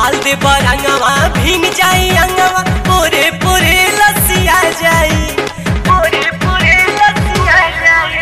डाल दे बरंगवा भींग जाई अंगवा पूरे पूरे लसिया जाई पूरे पूरे लसिया जाई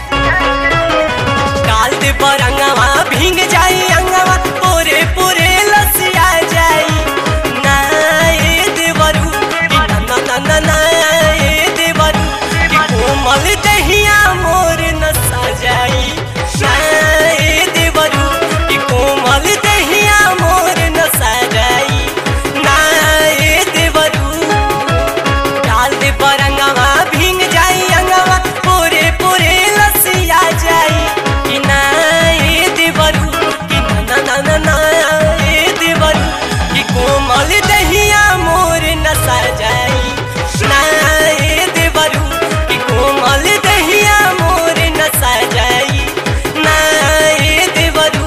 डाल दे बरंगवा भींग जाई अंगवा पूरे पूरे लसिया जाई ना ए देवरू कि ना ना ना ना ना ए देवरू कि कोमल दहिया मोर न सजाई ना ए देवरू कि कोमल दहिया मोर न सजाई ना ए देवरू डाल दे बरंगवा भींग जाई अंगवा पूरे पूरे लसिया जाई कि ना ए देवरू कि ना ना ना ना ना ए देवरू कि कोमल दहिया मोर न सजाई ना ए देवरू कि कोमल दहिया मोर न सजाई ना ए देवरू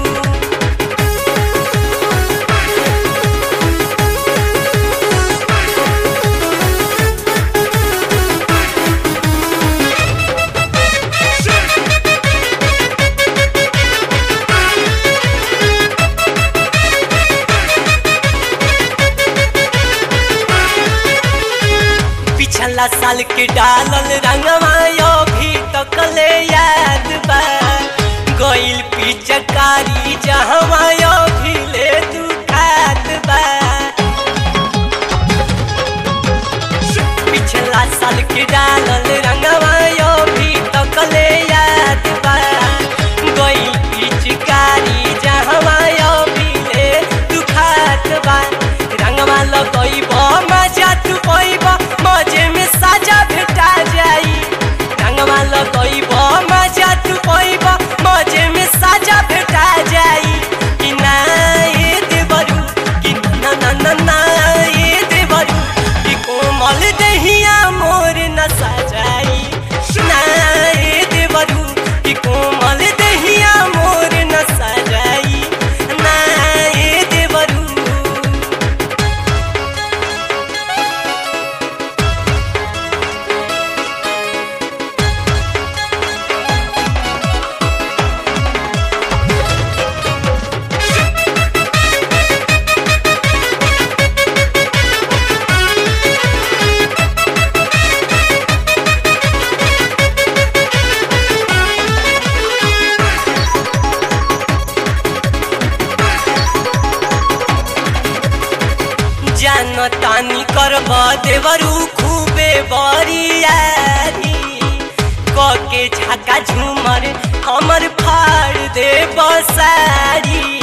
पिछला साल के डालल रंगवा यो भी तकले याद बा गइल पिचकारी जहवा यो भी ले दुखात बा पिछला साल के डालल रंगवा यो भी तकले याद बा गइल पिचकारी जहवा यो भी ले दुखात बा रंगवा लगइब मजा तू पइब मजे में साजा भेटा जाई रंगवा लगइब मजा तू पइब मजे में साजा भेटा जाई कि ना ए देवरू कि ना ना ना ना ए देवरू कि कोमल दहिया मोर न सजाई ना ए देवरू कि कोमल दहिया मोर न सजाई ना ए देवरू जान तानी करब देवरू खूबे बरियारी कके झाका झूमर हमर फाड़ दे बसारी